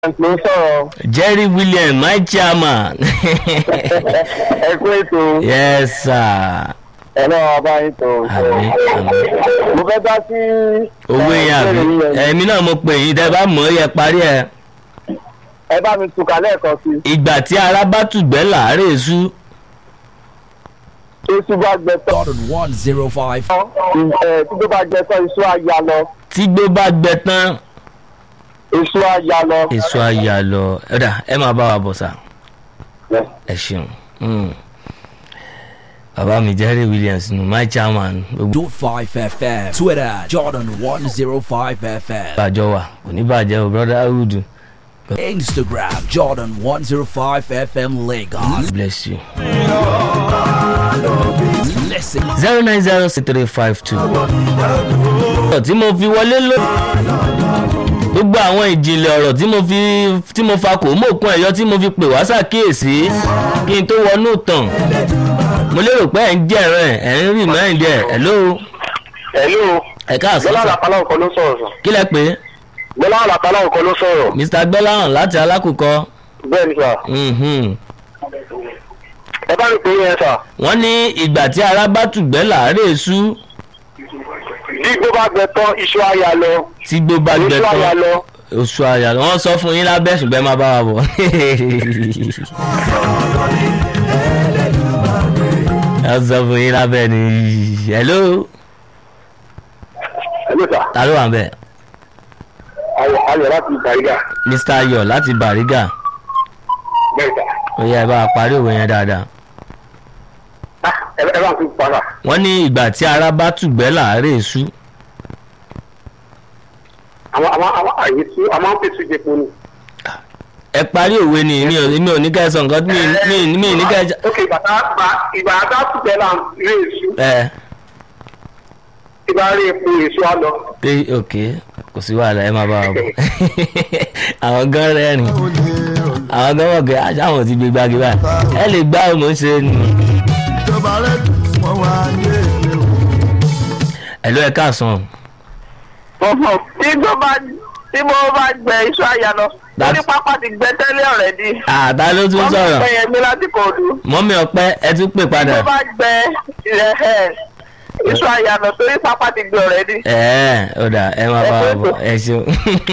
ló ń sọ̀rọ̀ jerry william my chairman ẹ kú ètò yes sir ẹ náà bá yín tó. àmì àmì mo fẹ́ dá sí. owó yẹn àbí ẹ̀mí náà mo pè yín tẹ́ bá mọ̀ ọ́ yẹ parí ẹ̀ ẹ bá mi tùkà lẹ́ẹ̀kan sí. ìgbà tí ara bá tùgbẹ́ làárẹ̀ sú èsù bá gbẹ tán Gordon 105. ẹ tí tó bá gbẹ tán iṣu á ya lọ tígbó bá gbẹ tán iṣu á ya lọ. èso àyà lọ ẹ̀dà ẹ máa bá wa bọ̀ sà ẹ ṣeun Mm. bàbá mi jerry williams nù my chairman gbogbo 5 FM. Twitter Jordan 105 FM. àjọ wa kò ní bàjẹ́ o brotherhood Instagram Jordan 105 FM Lagos. bless you. Listen. zero nine zero six three five two. ọ̀rọ̀ tí mo fi wọlé ló. gbogbo àwọn ìjìnlẹ̀ ọ̀rọ̀ tí mo fi tí mo fa kò mú òkun ẹ̀yọ́ tí mo fi pè wá ṣàkíyèsí kí n tó wọnú tàn. mo lérò pé ẹ̀ ń jẹ̀rán ẹ̀ ẹ̀ ń rí mẹ́rin ẹ̀ hello hello ẹ̀ káàsán gbọ́dọ̀ sà àlàkálà ọ̀kan ló sọ̀rọ̀ sọ. kí lẹ pé gbọ́dọ̀ àlàkálà ọ̀kan ló sọ̀rọ̀. mr gbẹ́láhàn láti alákùkọ bẹ́ẹ̀ ni sà mhm. ẹ bá mi pè é yẹn sà. wọ́n ní ìgbà tí ara bá tùgbẹ́ làárẹ̀ sú bí igbó bá gbẹ tán iṣu á ya lọ tí gbó bá gbẹ iṣu á ya tán lọ. oṣù àyà wọ́n sọ fún yín lábẹ́ ṣùgbọ́n ẹ má bá wa bọ̀. ẹ sọ fún yín lábẹ́ ni hello hello sà ta ló wà ń bẹ̀ ayọ̀ ayọ̀ láti ìgbàlígà mr ayọ̀ láti bàrígà bẹ́ẹ̀ sà. ó yẹ ẹ bá wa parí òwe yẹn dáadáa. Ah, ẹ ẹ bá mi fi padà. wọ́n ní ìgbà tí ara bá tùgbẹ́ làárẹ̀ sú àwọn àwọn àwọn àyè tí a máa ń pèsè ìjẹpo ni. ẹ parí òwe ni mi ò mi ò ní kẹ́ ẹ sọ nǹkan mi mi mi ní kẹ́ ẹ jẹ. ok bàtà ìgbà àdá tùbẹ̀ là ń rí èso ẹ ìgbà rí epo èso á lọ. pé ok kò sí wàhálà ẹ má bá wa bọ̀ àwọn gan rẹ́rìn àwọn gan wọ̀ pé àṣàwọn ti gbé gbági báyìí ẹ lè gbá ọmọ ṣe nù. ìjọba rẹ wọn wá ní èlé o. ẹ ló ẹ káàsán ọ̀hún tí tó bá tí mo bá gbẹ iṣu àyà lọ That's- orí pápá ti gbẹ tẹ́lẹ̀ ọ̀rẹ́dì àtà ló tún wọ́n mú sọ̀rọ̀ pẹ́ yẹn mi láti kọ̀ọ̀dù mọ́mí ọpẹ́ ẹ tún pè tí padà mo bá gbẹ ẹ̀ iṣu àyà lọ torí pápá ti gbẹ ọ̀rẹ́dì. ẹ ẹ ó dà ẹ má bá wa bọ̀ ẹ ṣeun.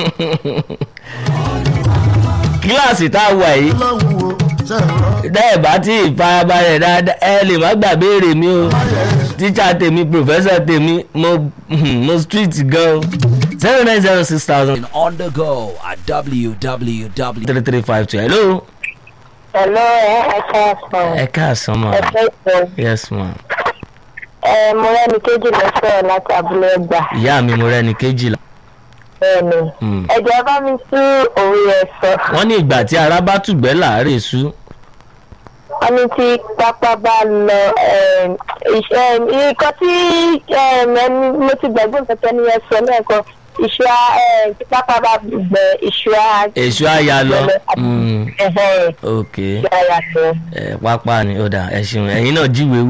kíláàsì tá a wà yìí lọ́hùn o ṣe ń rọ. dẹ́ ẹ̀ bá tí ìfarabalẹ̀ dáadáa ẹ lè má gbà béèrè mi o tíṣà tèmi pòfẹ́sọ̀ tèmi mo mo street gan o zero nine zero six thousand On the go at www. three three five two hello Hello, ẹ káàsán. ẹ káàsán ma Ẹ fẹ́ sọ. yes ma Ẹ mo rẹ́ni kejì lọ sọ̀rọ̀ láti abúlé ẹgbà. ìyá mi mo rẹ́ni kejìlá Bẹ́ẹ̀ni. Hmm. Ẹ̀jẹ̀ bá mi tú òwe ẹ̀ sọ. wọ́n ní ìgbà tí ara bá tùgbẹ́ láàárẹ̀ sú Wọ́n ní tí pápá bá lọ ẹm, iṣẹ́ nǹkan tí ẹm, ẹni mo ti gbàgbọ́ nǹkan tẹ́ni yẹn sọ lẹ́ẹ̀kan. Iṣu á ẹm, tí pápá bá gbẹ iṣu á. èso àyà lọ Mm, Ẹ̀hẹ̀ ok iṣu á yà lọ. ẹ pápá ni ó dà ẹ ṣeun ẹ̀yin náà jíwèé